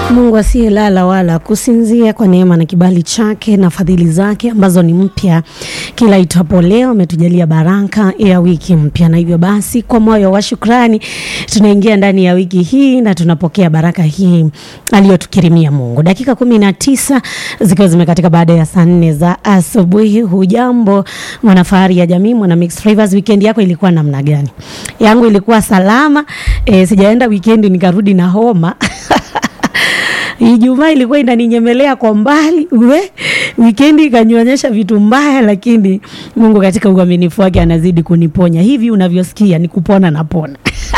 Mungu asiyelala wala kusinzia, kwa neema na kibali chake na fadhili zake ambazo ni mpya kila itwapo leo, ametujalia baraka ya wiki mpya, na hivyo basi kwa moyo wa shukrani tunaingia ndani ya wiki hii na tunapokea baraka hii aliyotukirimia Mungu. Dakika kumi na tisa zikiwa zimekatika baada ya saa nne za asubuhi. Hujambo mwanafahari ya jamii, mwana Mixed Flavors, weekend yako ilikuwa namna gani? Yangu ilikuwa salama. E, sijaenda weekend nikarudi na homa Ijumaa ilikuwa inaninyemelea kwa mbali we, wikendi ikanionyesha vitu mbaya, lakini Mungu katika uaminifu wake anazidi kuniponya. Hivi unavyosikia ni kupona na pona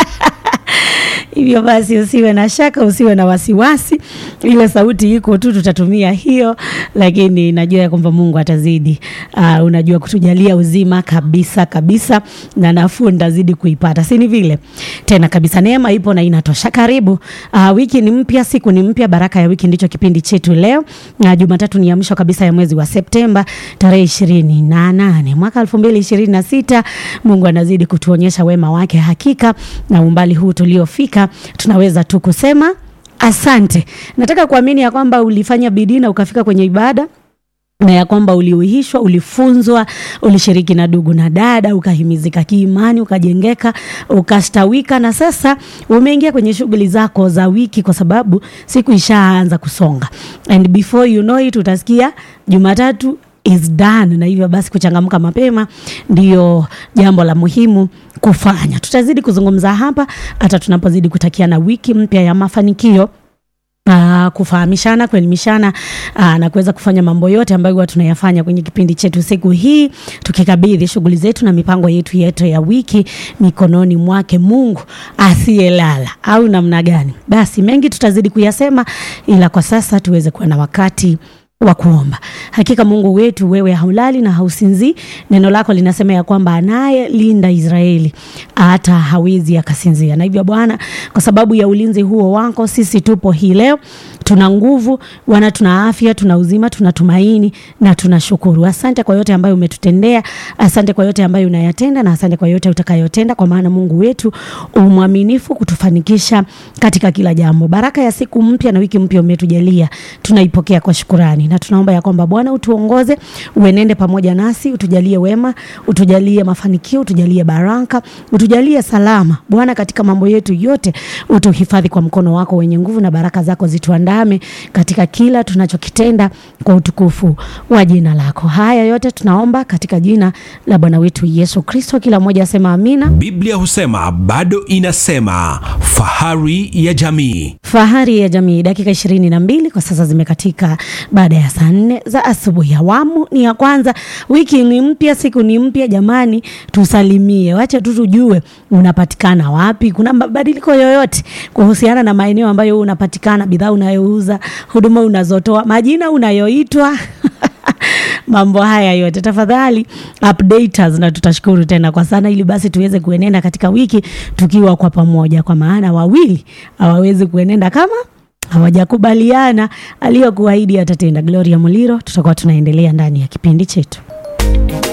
Hivyo basi usiwe na shaka, usiwe na wasiwasi. Ile sauti iko tu, tutatumia hiyo, lakini najua ya kwamba Mungu atazidi uh, unajua kutujalia uzima kabisa kabisa, na nafuu ndazidi kuipata, si ni vile tena kabisa. Neema ipo na inatosha. Karibu uh, wiki ni mpya, siku ni mpya, baraka ya wiki ndicho kipindi chetu leo, na Jumatatu ni ya mwisho kabisa ya mwezi wa Septemba tarehe ishirini na nane mwaka elfu mbili ishirini na sita. Mungu anazidi kutuonyesha wema wake hakika, na umbali huu tuliofika tunaweza tu kusema asante. Nataka kuamini ya kwamba ulifanya bidii na ukafika kwenye ibada na ya kwamba uliuhishwa, ulifunzwa, ulishiriki na ndugu na dada, ukahimizika kiimani, ukajengeka, ukastawika, na sasa umeingia kwenye shughuli zako za wiki, kwa sababu siku ishaanza kusonga, and before you know it utasikia Jumatatu is done. Na hivyo basi kuchangamka mapema ndiyo jambo la muhimu kufanya. Tutazidi kuzungumza hapa hata tunapozidi kutakiana wiki mpya ya mafanikio. Uh, kufahamishana, kuelimishana uh, na kuweza kufanya mambo yote ambayo huwa tunayafanya kwenye kipindi chetu siku hii, tukikabidhi shughuli zetu na mipango yetu yetu ya wiki mikononi mwake Mungu asiyelala, au namna gani? Basi mengi tutazidi kuyasema, ila kwa sasa tuweze kuwa na wakati wa kuomba. Hakika Mungu wetu, wewe haulali na hausinzii. Neno lako linasema ya kwamba anayelinda Israeli hata hawezi akasinzia. Na hivyo Bwana, kwa sababu ya ulinzi huo wako, sisi tupo hii leo, tuna nguvu Bwana, tuna afya, tuna uzima, tuna tumaini na tunashukuru. Asante kwa yote ambayo umetutendea, asante kwa yote ambayo unayatenda, na asante kwa yote utakayotenda, kwa maana Mungu wetu umwaminifu kutufanikisha katika kila jambo. Baraka ya siku mpya na wiki mpya umetujalia, tunaipokea kwa shukurani na tunaomba ya kwamba Bwana utuongoze, uenende pamoja nasi, utujalie wema, utujalie mafanikio, utujalie baraka, utujalie salama Bwana, katika mambo yetu yote, utuhifadhi kwa mkono wako wenye nguvu, na baraka zako zituandame katika kila tunachokitenda kwa utukufu wa jina lako. Haya yote tunaomba katika jina la Bwana wetu Yesu Kristo. Kila mmoja asema amina. Biblia husema bado inasema, fahari ya jamii. Fahari ya jamii, dakika ishirini na mbili kwa sasa zimekatika baada ya saa nne za asubuhi. Awamu ni ya kwanza, wiki ni mpya, siku ni mpya. Jamani, tusalimie, wacha tu tujue unapatikana wapi, kuna mabadiliko yoyote kuhusiana na maeneo ambayo unapatikana, bidhaa unayouza, huduma unazotoa, majina unayoitwa mambo haya yote tafadhali update us, na tutashukuru tena kwa sana, ili basi tuweze kuenenda katika wiki tukiwa kwa pamoja, kwa maana wawili hawawezi kuenenda kama hawajakubaliana. Aliyokuahidi atatenda. Gloria Muliro, tutakuwa tunaendelea ndani ya kipindi chetu.